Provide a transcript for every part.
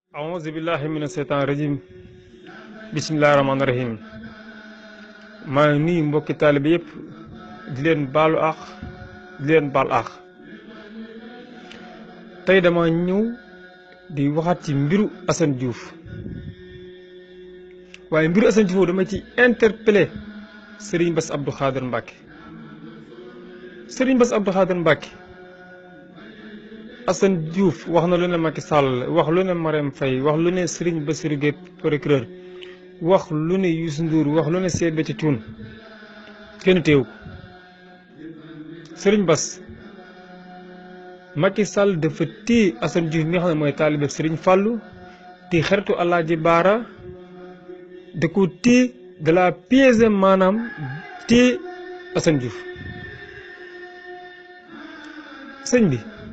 aouzu billahi mina seytaan rajim bisimillahi rahmaani rahim maa ngi nuyu mbokki taalibe yëpp di leen baalu àq di leen baal àq tey dama ñëw di waxaat ci mbiru Assane Diouf waaye mbiru Assane Diouf dama ci interpellé Serigne Bass Abdou Khader Mbacke Serigne Bass Abdou Khader Mbacke Assane Diouf wax na lu ne Macky Sall wax lu ne Marème Faye wax lu ne Serigne Bassirou Gueye procureur wax lu ne Youssou Ndour wax lu ne Seydou Béthio Thioune kenn teew ko Serigne Bass Macky Sall dafa téye Assane Diouf mi nga xam ne mooy taalibe Serigne Fallou di xaritu Alaaji Baara da ko téye de la piège maanaam téye Assane Diouf sëñ bi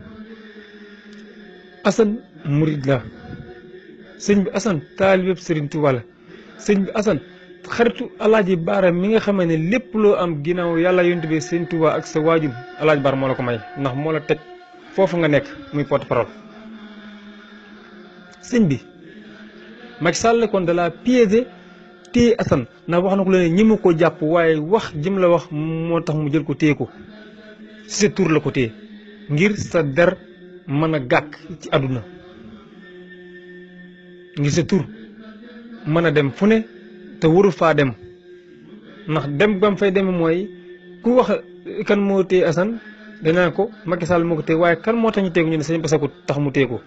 Assane murid la sëñ bi Assane taalibe Serigne Touba la sëñ bi Assane xaritu Alaaji Baara mi nga xam ne lépp loo am ginnaaw yàlla yonent bi Serigne Touba ak sa waajur Alaaji Baara moo la ko may ndax moo la teg foofu nga nekk muy porte parole sëñ bi Macky Sall kon de la piéger téye Assane ndax wax na ko leen ñi ma ko jàpp waaye wax jëm la wax moo tax mu jël ko téye ko si sa tur la ko téye ngir sa der mën a gàkk ci àdduna ngir sa tur mën a dem fu ne te waru faa dem ndax dem bam fay dem mooy ku wax kan moo téye Assane danaa ko Macky Sall moo ko téye waaye kan moo tax ñu téye ko ñu ne sëñ Bass ko tax mu téye ko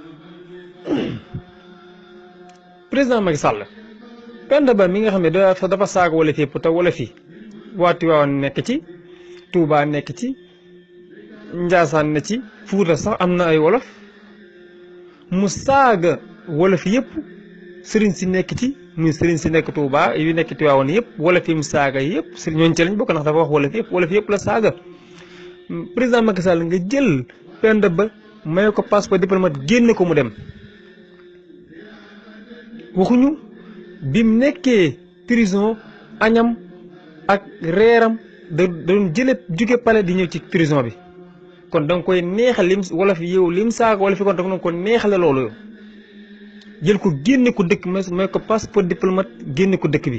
président Macky Sall Penda Ba mi nga xam ne dafa dafa saaga wala fépp te wala fi waa Tiwaawan nekk ci Touba nekk ci Njaasaan ne ci Fuuta sax am na ay wolof mu saaga wolof yëpp sëriñ si nekk ci muy sëriñ si nekk Touba yu nekk Tiwaawan yëpp wolof yi mu saaga yëpp sëriñ ñooñu ci lañ bokk ndax dafa wax wolof yëpp wolof yëpp la saaga président Macky Sall nga jël Penda Ba may ko passeport diplomate génne ko mu dem waxuñu bi mu nekkee prison añam ak reeram da doon jële jóge palais di ñëw ci prison bi kon da nga koy neexal lim wala fi yow lim saaga wala fi kon da nga ko neexale loolu yow jël ko génne ko dëkk may ko passeport diplomate génne ko dëkk bi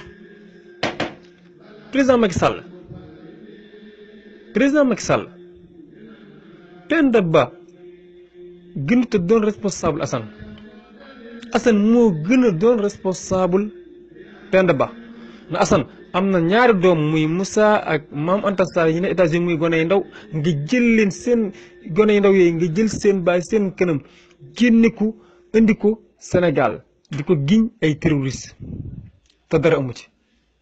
président Macky Sall président Macky Sall Penda Ba gënut a doon responsable Assane Assane moo gën a doon responsable Penda Ba na Assane am na ñaari doom muy Moussa ak Maam Anta Sarr yi ne États-Unis muy gone yu ndaw nga jël leen seen gone yu ndaw yooyu nga jël seen baay seen kanam génne ko indi ko Sénégal di ko giñ ay terroriste te dara amu ci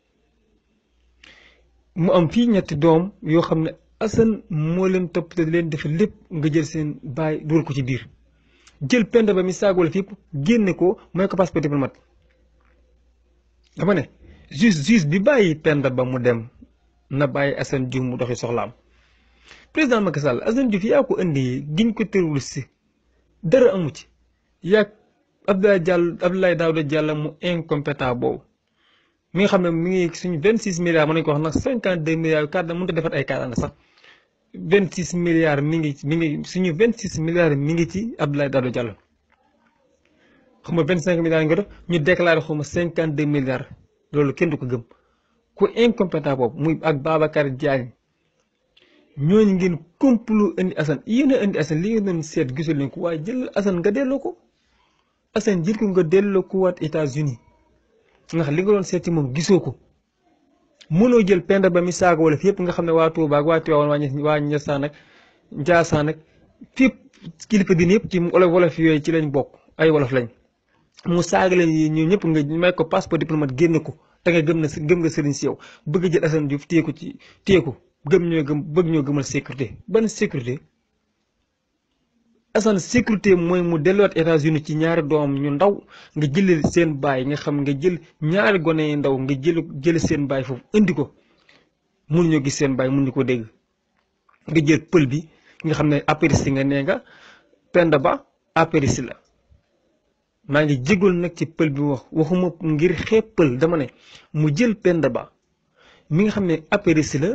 mu am fii ñetti doom yoo xam ne Assane moo leen topp te di leen def lépp nga jël seen baay dugal ko ci biir jël Penda Ba mi saagoo la fi yëpp génne ko mooy ko passeport diplomate dama ne juge juge bi bàyyi Penda Ba mu dem na bàyyi Assane Diouf mu doxi soxlaam président Macky Sall Assane Diouf yaa ko indi giñ ko terroriste dara amu ci yaa Abdoulaye Diallo Abdoulaye Daouda Diallo mu incompétent boobu mi nga xam ne mi ngi suñu vingt six milliards mën nañu ko wax nag cinquante deux milliards carte mënut a defar ay carte sax vingt six milliards mi ngi mi ngi suñu vingt six milliards mi ngi ci Abdoulaye Daouda Diallo xaw ma vingt cinq milliards nga def ñu déclaré xaw ma cinquante deux milliards loolu kenn du ko gëm ku incompétent boobu muy ak Babacar Diagne ñooñu ngeen complot indi Assane yéen a indi Assane li ngeen doon seet gisul leen ko waaye jël Assane nga delloo ko Assane jël ko nga delloo ko waat États-Unis ndax li nga doon seeti moom gisoo ko mënoo jël Penda Ba mi saaga wala fi yëpp nga xam ne waa Touba ak waa Tivaouane waa Ndiassane ak Ndiassane ak fépp kilifa diine yëpp ci wolof wolof yooyu ci lañ bokk ay wolof lañ mu saaga leen ñoom ñëpp nga may ko passeport diplomate génne ko te nga gëm na gëm nga sëriñ si yow bëgg jël Assane Diouf téye ko ci téye ko gëm ñoo gëm bëgg ñoo gëmal sécurité ban sécurité Assane sécurité mooy mu delluwaat États-Unis ci ñaari doom ñu ndaw nga jëlee seen baay nga xam nga jël ñaari gone yu ndaw nga jël jël seen baay foofu indi ko mënuñoo gis seen baay mënuñu ko dégg nga jël pël bi nga xam ne apériste nga nee nga Penda Ba apériste la maa ngi jégal nag ci pël bi wax waxuma ngir xeeb pël dama ne mu jël Penda Ba mi nga xam ne apériste la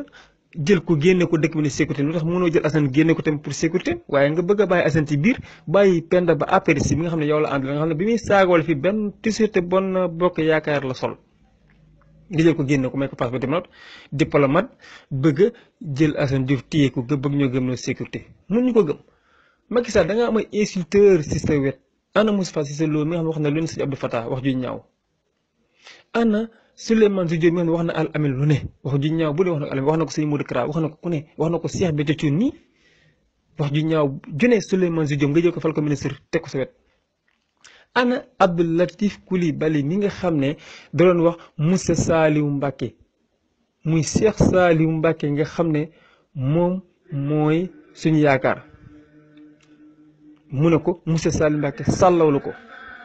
jël ko génne ko dëkk bi ne sécurité lu tax mënoo jël Assane génne ko tamit pour sécurité waaye nga bëgg a bàyyi Assane ci biir bàyyi Penda ba apéris bi nga xam ne yow la ànd la nga xam ne bi muy saagawal fi benn t-shirt bon bokk yaakaar la sol nga jël ko génne ko may ko passe ba diplomate diplomate bëgg a jël Assane Diouf téye ko bëgg ñoo gëm na sécurité mun ñu ko gëm Macky Sall da nga am ay insulteur si sa wet ana Moustapha Cissé Lo mi nga xam ne wax na lu ne si Abdou Fattah wax ju ñaaw ana Souleymane Jules Diop mi nga xam ne wax na al amin lu ne wax ju ñaaw bu dee wax na ko al wax na ko sëñ Modou Kara wax na ko ku ne wax na ko Cheikh Béthio Thioune nii wax ju ñaaw june Souleymane Jules Diop nga jël ko fal ko ministre teg ko sa wet ana Abdou Latif Coulibaly mi nga xam ne da doon wax Moussa Saliou Mbacké muy Cheikh Saliou Mbacké nga xam ne moom mooy suñu yaakaar mu ne ko Moussa Saliou Mbacké sàllawlu ko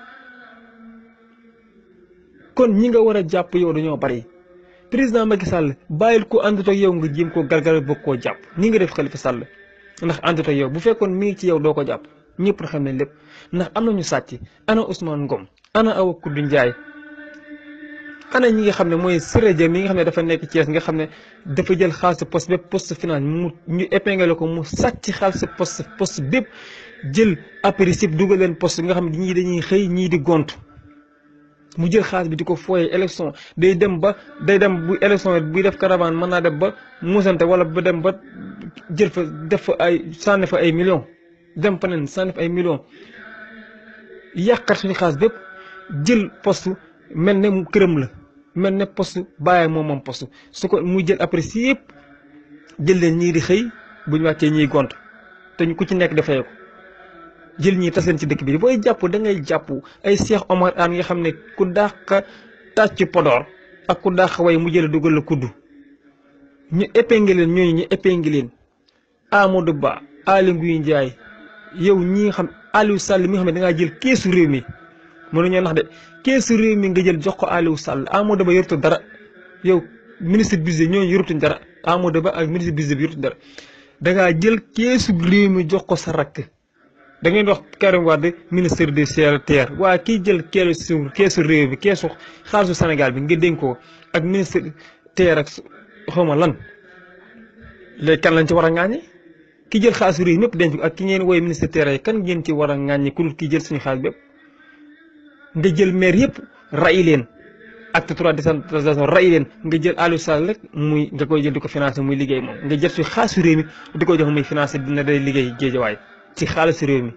kon ñi nga war a jàpp yow dañoo bari président Macky Sall bàyyil ko àndut ak yow nga jéem koo gargar bëgg koo jàpp ni nga def Khalifa Sall ndax àndut ak yow bu fekkoon mi ngi ci yow doo ko jàpp ñëpp na xam ne lépp ndax am nañu sàcc ana Ousmane Ngom ana Awa Koudou Ndiaye ana ñi nga xam ne mooy Siré Dia mi nga xam ne dafa nekk Thiès nga xam ne dafa jël xaalis poste bépp poste finance mu ñu épinglé ko mu sàcc xaalis poste poste bépp jël apéricip dugal leen poste nga xam ne ñii dañuy xëy ñii di gont mu jël xaalis bi di ko fooyee élection day dem ba day dem bu élection buy def caravane mën naa dem ba musante wala ba dem ba jël fa def fa ay sànni fa ay millions dem fa neen sànni fa ay millions yàqat suñu xaalis bépp jël poste mel ne mu këram la mel ne poste bàyyi moom moom poste su ko muy jël après si yëpp jël leen ñii di xëy bu ñu wàccee ñiy gont te ñu ku ci nekk dafay ko jël ñii tas leen ci dëkk bi booy jàpp da ngay jàpp ay Cheikh Omar Anne nga xam ne ku dàq tàcc Podor ak ku dàq way mu jël dugal la kuddu ñu épinglé leen ñooñu ñu épinglé leen Amadou Ba Aly Ngouille Ndiaye yow ñi nga xam Aliou Sall mi nga xam ne da ngaa jël keesu réew mi mënuñoo nax de keesu réew mi nga jël jox ko Aliou Sall Amadou Ba yorutu dara yow ministre budget ñooñu yorutuñ dara Amadou Ba ak ministre budget bi yorutuñ dara da ngaa jël keesu réew mi jox ko sa rakk. da ngeen wax Karim Wade ministre des terres waaye kii jël keesu keesu réew bi keesu xaalisu Sénégal bi nga dénk ko ak ministre terre ak xawma lan léegi kan lañ ci war a ŋàññi ki jël xaalisu réew mépp denc ko ak ki ngeen woowee ministre terre yi kan ngeen ci war a ŋàññi ku dul kii jël suñu xaalis bépp nga jël maire yëpp ray leen acte trois décentralisation ray leen nga jël Aliou Sall rek muy nga koy jël di ko financé muy liggéey moom nga jël suñu xaalisu réew mi di ko jox muy financé dina day liggéey géejawaay ci xaalis réew mi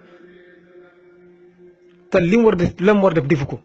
te li mu war def la mu war def defu ko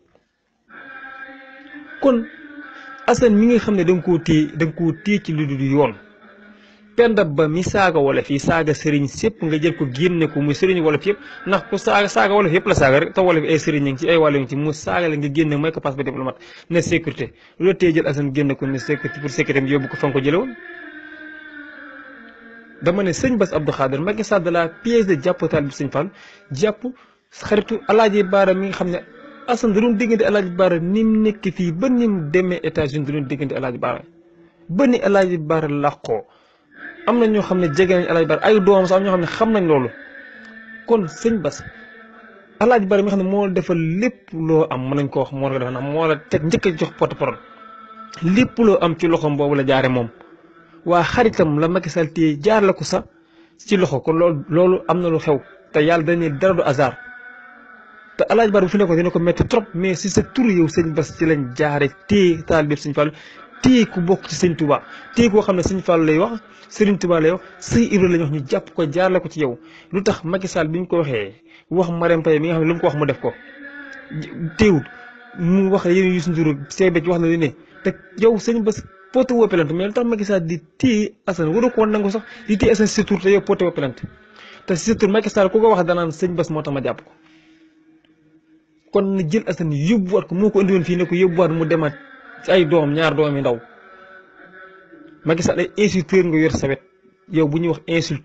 kon Assane mi nga xam ne da nga koo téye da nga koo téye ci lu dul yoon Penda Ba mi saaga wolof yi saaga sëriñ sépp nga jël ko génne ko muy sëriñ wolof yëpp ndax ku saaga saaga wolof yëpp la saaga rek te wolof ay sëriñ ngi ci ay wàllu ngi ci mu saaga la nga génne mooy ko passe ba diplomate ne sécurité loolu téye jël Assane génne ko ne sécurité pour sécurité bi yóbbu ko fa nga ko jële woon dama ne sëñ Bass Abdou Khader Macky Sall de la pièce de jàpp taal bi sëñ Fall jàpp xaritu alaaji Baara mi nga xam ne Assane da doon diggante alaaji Baara ni mu nekk fii ba ni mu demee États-Unis da doon diggante alaaji Baara ba ni alaaji Baara làqoo am na ñoo xam ne jege nañ alaaji Baara ay doomam sax am ñoo xam ne xam nañ loolu kon sëñ Bass alaaji Baara mi nga xam ne moo defal lépp loo am mën nañ ko wax moo la ko defal moo la teg njëkk a jox porte-parole lépp loo am ci loxoom boobu la jaare moom waa xaritam la Macky Sall téye jaar la ko sax ci loxo kon loolu loolu am na lu xew te yàlla dañuy dara du hasard te alaaj bar bu fi nekkoon dina ko métti trop mais si sa tur yow sëñ Bass ci lañ jaare téye taal bi sëñ Fall téye ku bokk ci sëñ Touba téye koo xam ne sëñ Fall lay wax Serigne Touba lay wax sëñ Ibra lañ wax ñu jàpp ko jaarale ko ci yow lu tax Macky Sall bi ñu ko waxee wax Marème Faye mi nga xam ne lu mu ko wax mu def ko téewut mu wax yéen Youssou Ndour seebe ci wax na lu ne te yow sëñ Bass porté woo plainte mais lu tax Macky Sall di téye Assane waru ko woon nangu sax di téye Assane si sa tur te yow porté woo plainte te si sa tur Macky Sall ku ko wax danaan sëñ Bass moo tax ma jàpp ko kon na jël Assane yóbbuwaat ko moo ko indi woon fii ne ko yóbbuwaat mu demaat ci ay doom ñaar doom yi ndaw Macky Sall ay insulteur nga yor sa wet yow bu ñuy wax insulte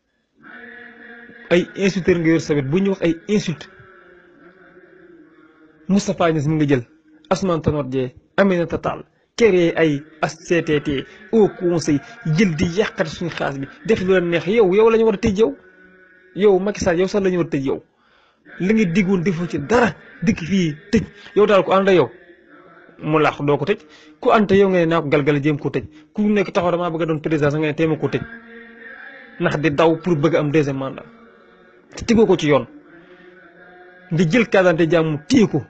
ay insulteur nga yor sa wet bu ñuy wax ay insulte Moustapha Niass mi nga jël Ousmane Tanor Dieng Aminata Tall créé ay HCCT au conseil jël di yàqati suñu xaalis bi def lu la neex yow yow la ñu war a tëj yow yow Macky Sall yow sax la ñu war a tëj yow li nga diggoon defoo ci dara dikk fii tëj yow daal ko ànd ak yow mu laax doo ko tëj ku ante yow nga ne naa ko galgal jéem koo tëj ku nekk taxaw damaa bëgg a doon président sax nga ne téema koo tëj ndax di daw pour bëgg am deuxième mandat te tegoo ko ci yoon nga jël carte d'identité jàmm téye ko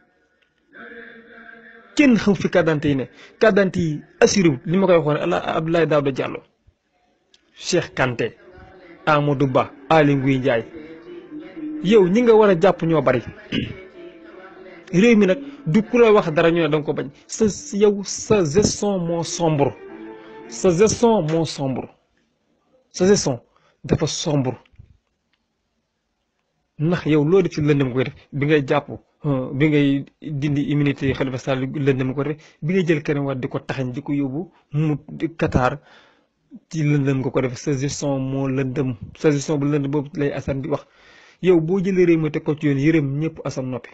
kenn xam fi carte d'identité yi ne carte d'identité yi assuré wu li ma koy waxoon ala Abdoulaye Daouda Diallo Cheikh Kanté Amadou Ba Aly Ngouille Ndiaye yow ñi nga war a jàpp ñoo bari réew mi nag du ku la wax dara ñu ne danga ko bañ sa yow sa gestion moo sombre sa gestion moo sombre sa gestion dafa sombre ndax yow loo def ci lëndëm koy def bi ngay jàpp bi ngay dindi immunité Khalifa Sall lëndëm ko def bi ngay jël keneen war di ko taxañ di ko yóbbu mu Qatar ci lëndëm nga ko def sa gestion moo lëndëm sa gestion bu lëndëm boobu lay Assane di wax yow boo jëlee réew mi teg ko ci yoon yërëm ñëpp Assane noppi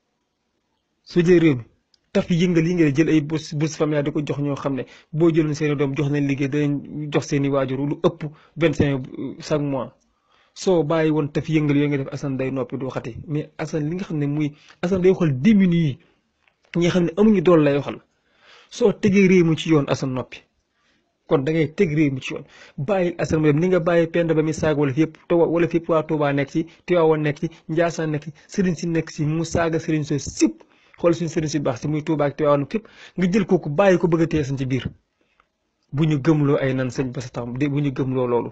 soo jëlee réew mi taf yëngal yi nga jël ay bourse bourse familiale di ko jox ñoo xam ne boo jëloon seen i doom jox nañ liggéey danañ jox seen i waajur lu ëpp vingt cinq chaque mois soo bàyyi woon taf yëngal yooyu nga def Assane day noppi du waxati mais Assane li nga xam ne muy Assane day waxal démuni yi ñi nga xam ne amuñu dool lay waxal soo tegee réew mi ci yoon Assane noppi kon da ngay teg réew mi ci yoon bàyyil Assane mu dem ni nga bàyyi pend ba mi saaga wala fi yëpp te wala fi yëpp waa Touba nekk ci Tivaouane nekk ci Ndiassane nekk ci sëriñ si nekk ci mu saaga sëriñ soo sipp xool suñu sëriñ si baax si muy Touba ak Tivaouane fépp nga jël kooku bàyyi ko bëgg a téye sañ ci biir bu ñu gëmloo ay nan sëñ Bass tax bu ñu gëmloo loolu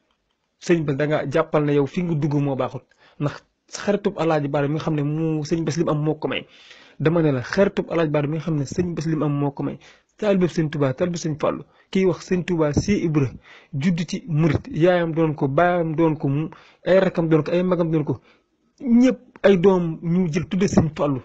sëñ Bass da nga jàppal ne yow fi nga dugg moo baaxut ndax xaritub alaaji Baara mi nga xam ne mu sëñ Bass li mu am moo ko may dama ne la xaritub alaaji Baara mi nga xam ne sëñ Bass li mu am moo ko may taalibe sëñ Touba taalibe sëñ Fàllu kii wax sëñ Touba si Ibra judd ci murit yaayam doon ko baayam doon ko ay rakam doon ko ay magam doon ko ñëpp ay doom ñu jël tudde sëñ Fàllu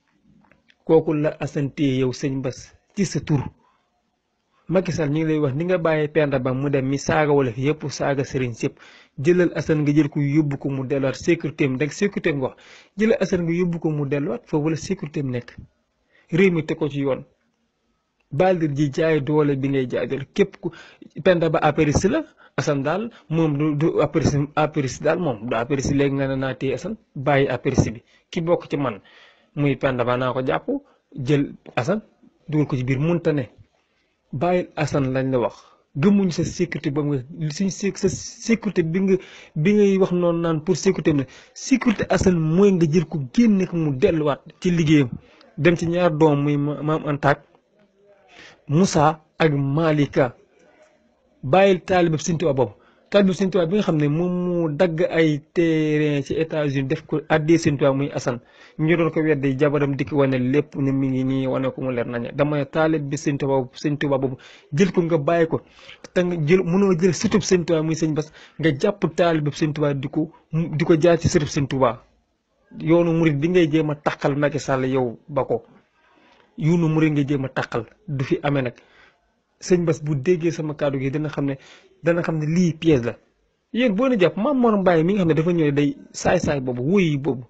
kooku la asante yow sëñ Bass ci sa tur Macky Sall ñu ngi lay wax ni nga bàyyee Penda Ba mu dem mi saaga wala fi yëpp saaga sëriñ sëpp jëlal Assane nga jël ko yóbbu ko mu delluwaat sécurité am rek sécurité am nga wax jëlal Assane nga yóbbu ko mu delluwaat foofu la sécurité am nekk réew mi te ko ci yoon baldir ji jaay doole bi ngay jaay doole képp ku Penda Ba apéris la Assane daal moom du du apéris apéris daal moom du apéris léegi nga ne naa téye Assane bàyyi apéris bi ki bokk ci man muy Penda Ba naa ko jàpp jël Assane dugal ko ci biir munta ne bàyyil Assane lañ la wax gëmuñ sa sécurité ba nga suñ sa sécurité bi nga bi ngay wax noonu naan pour sécurité bi sécurité Assane mooy nga jël ko génne ko mu delluwaat ci liggéeyam dem ci ñaar doom muy maam Antaak Moussa ak Malika bàyyil taalibab Sëñ Tuubaa boobu taalibab Sëñ Tuubaa bi nga xam ne moom mu dagg ay terrain ci États-Unis def ko addee Sëñ Tuubaa muy Assane ñu doon ko weddi jabaram dikk wane lépp ne mi ngi nii wane ko mu leer nañu dama ne taalib bi Sëñ Tuubaa Sëñ Tuubaa boobu jël ko nga bàyyi ko te nga jël mënoo jël sëtub Sëñ Tuubaa muy Sëñ Bass nga jàpp taalibab Sëñ Tuubaa di ko di ko jaar ci sëtub Sëñ Tuubaa yoonu murit bi ngay jéem a taqal Macky Sall yow ba ko yoonu murit nga jéem a taqal du fi amee nag sëñ Bass bu déggee sama kàddu gi dana xam ne dana xam ne lii pièce la yéen boo na jàpp maam Mor Mbaye mi nga xam ne dafa ñëw day saay-saay boobu wóoyi boobu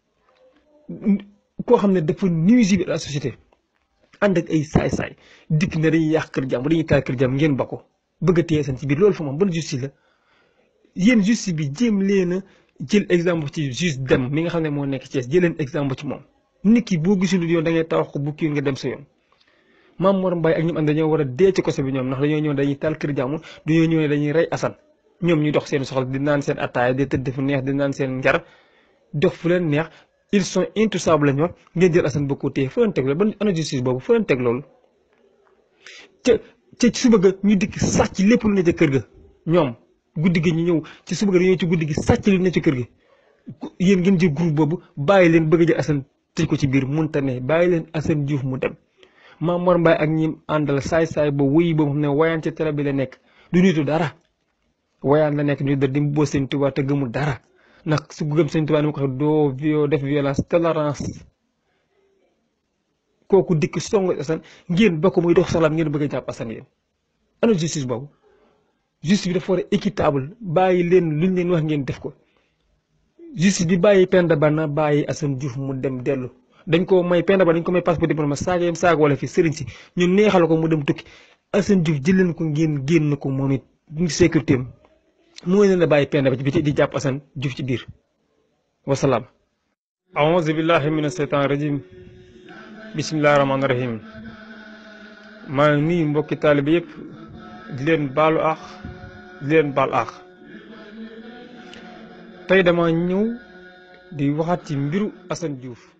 koo xam ne dafa nuisible à la société ànd ak ay saay-saay dikk ne dañuy yàq kër jàmm dañuy taal kër jàmm ngeen ba ko bëgg a téye seen ci biir loolu fa moom ban justice la yéen justice bi jéem leen a jël exemple ci juge dem mi nga xam ne moo nekk Thiès jël leen exemple ci moom nit ki boo gisul yoon da ngay tawax ko bu kii nga dem sa yoon maam Mor Mbaye ak ñoom ànd dañoo war a dee ci koso bi ñoom ndax dañoo ñëw dañuy taal kër jàmm dañoo ñëw ne dañuy rey Assane ñoom ñu dox seen soxla di naan seen attaaya di tëdd fu neex di naan seen njar dox fu leen neex ils sont intouchables lañ wax ngeen jël Assane ba ko téye fa leen teg loolu ban ana justice boobu fa leen teg loolu ca ca ci suba ga ñu dikk sàcc lépp lu ne ca kër ga ñoom guddi gi ñu ñëw ci suba ga dañoo ci guddi gi sàcc lu ne ca kër ga yéen ngeen jël groupe boobu bàyyi leen bëgg a jël Assane tëj ko ci biir munta ne bàyyi leen Assane Diouf mu dem Maam Mor Mbaye ak ñi àndal saay-saay ba wuyi boobu xam ne wayaan ci télé bi la nekk du nitu dara wayaan la nekk ñu da di boo Sëñ Tuubaa te gëmul dara ndax su gëm Sëñ Tuubaa ni ma ko waxee doo vio def violence tolérance kooku dikk songo Assane ngeen ba ko muy dox salaam ngeen bëgg a jàpp Assane yéen ana justice boobu justice bi dafa war a équitable bàyyi leen luñ leen wax ngeen def ko justice bi bàyyi Penda Ba na bàyyi Assane Diouf mu dem dellu dañ ko may Penda Ba dañ ko may passeport diplomate saaga yam saaga wala fi sëriñ si ñu neexal ko mu dem tukki Assane Diouf jël leen ko ngeen génn ko moom it ngi sécurité am mooy leen a bàyyi Penda Ba ci biti di jàpp Assane Diouf ci biir wasalaam aouzu billahi mina seytaan rajim bisimilah rahmaani rahim maa ngi nuyu mbokki taalibe yëpp di leen baalu àq di leen baal àq tey dama ñëw di waxaat ci mbiru Assane Diouf